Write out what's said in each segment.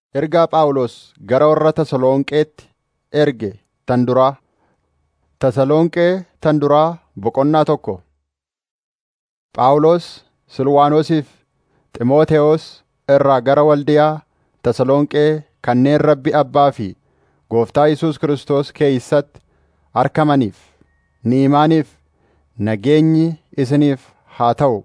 Ergaa Phaawulos gara warra Tasalonqeetti erge tan duraa. Tasalonqee tan duraa boqonnaa tokko. Phaawulos Silwaanoosiif Xiimotewos irraa gara waldiyaa Tasalonqee kanneen Rabbi Abbaa fi Gooftaa Yesuus Kiristoos keeysatti argamaniif, ni'imaaniif nageenyi isiniif haa ta'u.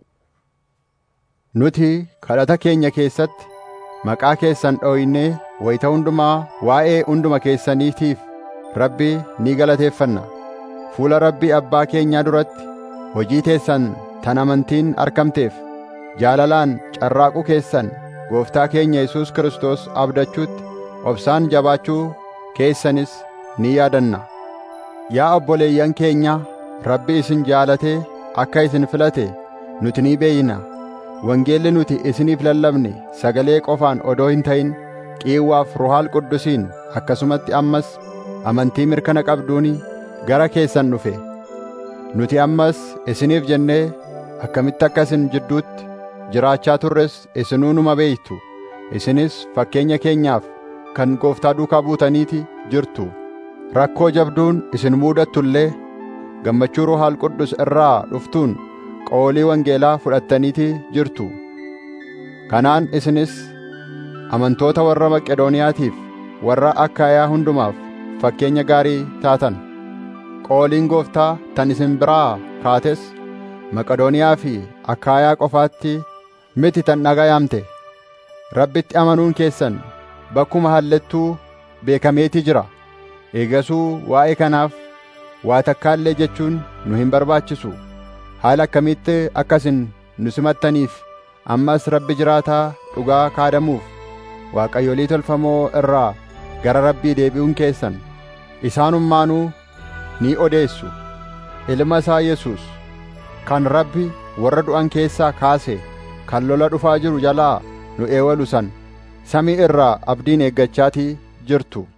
Nuti kadhata keenya keessatti maqaa keessan dhooynee wayita hundumaa waa'ee hunduma keessaniitiif Rabbi ni galateeffanna. Fuula Rabbi Abbaa keenyaa duratti hojii teessan tan amantiin argamteef jaalalaan carraaquu keessan Gooftaa keenya Yesuus Kiristoos abdachuutti obsaan jabaachuu keessanis ni yaadanna. Yaa obboleeyyan keenya Rabbi isin jaalatee akka isin filate nuti ni beeyna. Wangeelli nuti isiniif lallabne sagalee qofaan odoo hin ta'in qiiwwaaf ruhaal quddusiin akkasumatti ammas amantii mirkana qabduuni gara keessan dhufe. Nuti ammas isiniif jennee akkamitti akka isin jidduutti jiraachaa turres isinuu numa beeytu. Isinis fakkeenya keenyaaf kan gooftaa duukaa buutaniiti jirtu. Rakkoo jabduun isin muudattu illee gammachuu ruhaal quddus irraa dhuftuun qoolii wangeelaa fudhattaniiti jirtu. Kanaan isinis amantoota warra Maqedooniyaatiif warra Akkaayaa hundumaaf fakkeenya gaarii taatan. Qooliin gooftaa tan isin biraa kaates Maqedooniyaa fi Akkaayaa qofaatti miti tan dhaga'amte. Rabbitti amanuun keessan bakkuma hallettuu beekameetii jira. Eegasuu waa'ee kanaaf waa takkaallee jechuun nu hin barbaachisu. Haala akkamitti akkasin nu simattaniif ammas Rabbi jiraataa dhugaa kaadamuuf waaqayyolii tolfamoo irraa gara Rabbii deebi'uun keessan isaanummaanuu ni odeessu. Ilma isaa Yesuus kan Rabbi warra du'an keessaa kaase kan lola dhufaa jiru jalaa nu eewalu san samii irraa abdiin eeggachaatii jirtu.